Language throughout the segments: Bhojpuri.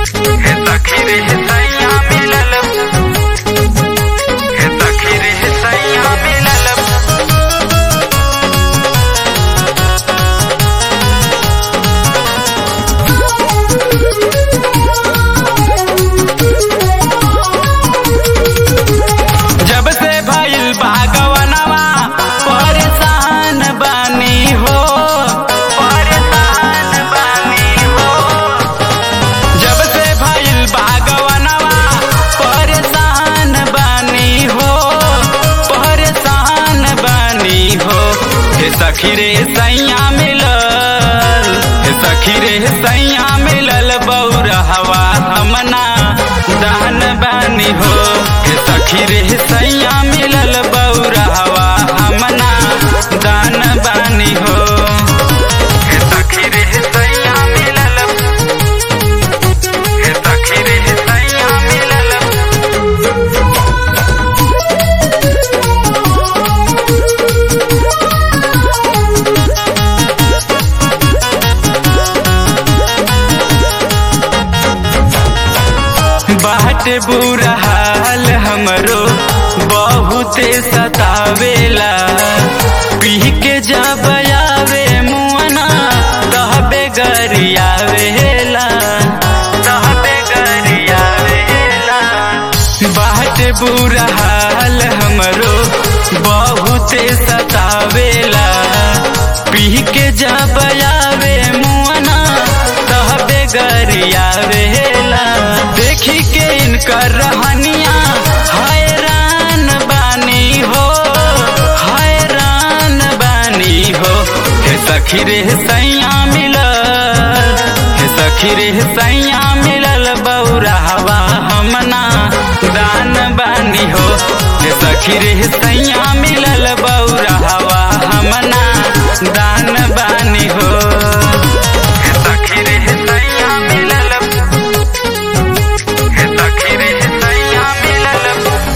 हे सखी रे सैया मिलल हे सखी रे सैया मिलल जब से भइल बागवनवा परेशान बानी हो परेशान बानी हो जब से भइल बागवनवा परेशान बानी हो परेशान बानी हो हे सखी रे सैया मिलल हे सखी रे सैया मिलल बौरहवा हमना दान बानी हो हे सखी रे सैया मिलल बौरहवा हमना दान बानी हो हे सखी रे सैया मिलल हे सखी रे सैया मिलल बाट बुरा हाल हमरो बहुते सतावेला पी के जब आवे मुअना तहबे गरियावेला तहबे गरियावेला बाट बुरा हाल हमरो बहुते सतावेला पी के जब आवे मुअना तहबे गरियावेला देखी के इनकर रहनिया हैरान बानी हो हैरान बानी हो हे सखी रे सैया मिलल हे सखी रे सैया मिलल बौरावा हमना दान बानी हो हे सखी रे सैया मिलल बौरावा हमना दान बानी हो हे सखी रे सैया मिलल हे सखी रे सैया मिलल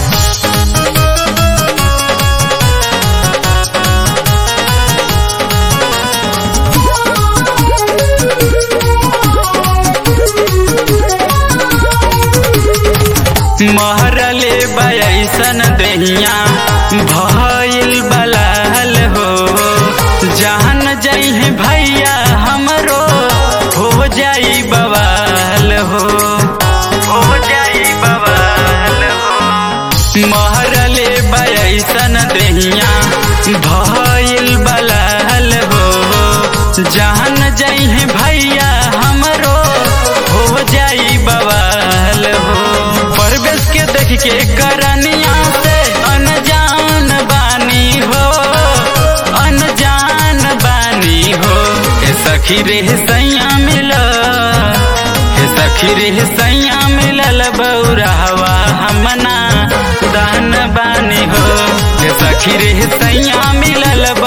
महरले बयसन दहिया भइल बलाल हो जान जइहे भैया हमरो हो जाई बवाल हो हो जाई बवाल हो महरले बयसन दहिया भइल बलाल हो जान जइहे भैया हमरो हो जाई बवाल हो परवेश के देख के करनिया से अनजान बानी हो अनजान बानी हो हे सखी रे सैया मिल हे सखी रे सैया मिलल बौरावा हमना दान बानी हो हे सखी रे सैया मिलल